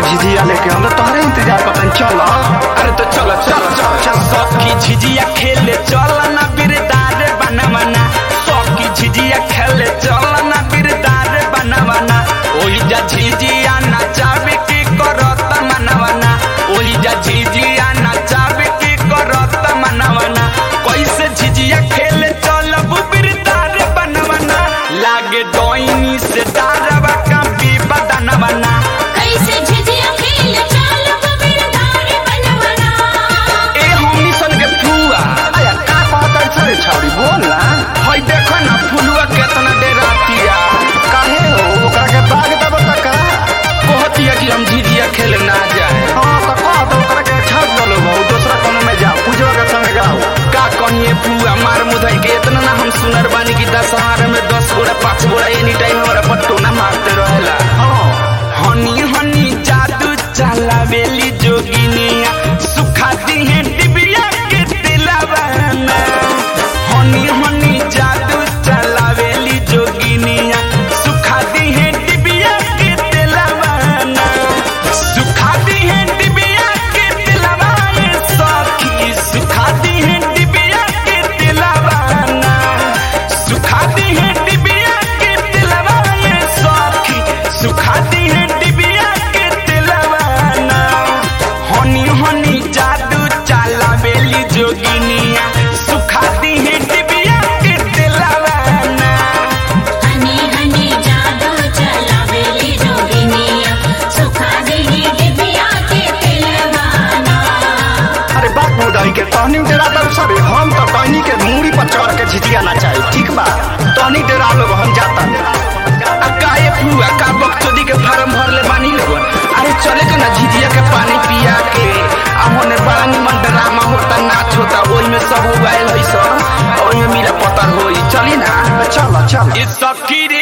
झिझिया लेके हम तो तोहरे इंतजार करतन चल अरे तो चलो चलो चलो चलो सौकी झिझिया खेले चल ना बिरदार बनवना सौकी झिझिया खेले चल ना बिरदार बनवना ओही जा झिझिया नचावे के करत मनवना ओही जा झिझिया नचावे के करत मनवना कैसे झिझिया खेले चलब बिरदार बनवना लागे डोइनी से डारवा कापी बदनवना कैसे झिझिया खेल चाल बिरदार बनवना ए हमनी सन के फुआ आया का कहतन छरे छौरी बोल ना हई देखो ना फुलुआ केतना डेरातिया काहे हो ओकरा के बाग दब तक कहतिया कि हम झिझिया खेले ना जाए हां तो कह दो ओकरा के छाप दलो बहु दूसरा कोनो में जाओ पूजवा के संग गाओ का कहिए फुआ मार मुधई के इतना ना हम सुनर बानी कि दशहरा में दस गोड़ा पाँच गोड़ा एनी टाइम हमारा पट्टो ना मारते रहेला हां हनी हनी जादू चलावेली जोगिनिया सुखाती है डिबिया के तिलवाना हनी हनी जादू चलावेली जोगिनिया सुखाती है डिबिया के तिलवाना सुखाती है डिबिया के तिलवाए सखी सुखाती है डिबिया के तिलवाना सुखाती है डिबिया के तिलवाए सखी सुखाती है डिबिया के तिलवाना हनी हनी जादू चाला बेली जोगिनिया सुखाती है डिबिया के तिलवाना हनी हनी जादू चलावेली जोगिनिया सुखा देही डिबिया के तिलवाना अरे बात मुदाई के तहनी डेरा दब सबे हम तो तहनी के मूड़ी पर चढ़ के झिझिया नचाई ठीक बा तहनी डेरा लोग हम जाता आ काहे फुआ का बक्चोदी के फार्म भरले बानी लोगन अरे चले के ना झिझिया के पानी पिया के आ होने बड़ा निमन ड्रामा होता नाच होता ओई में सब उगायल है सब ओई में मिला पता होई चली ना चल चल ये सखी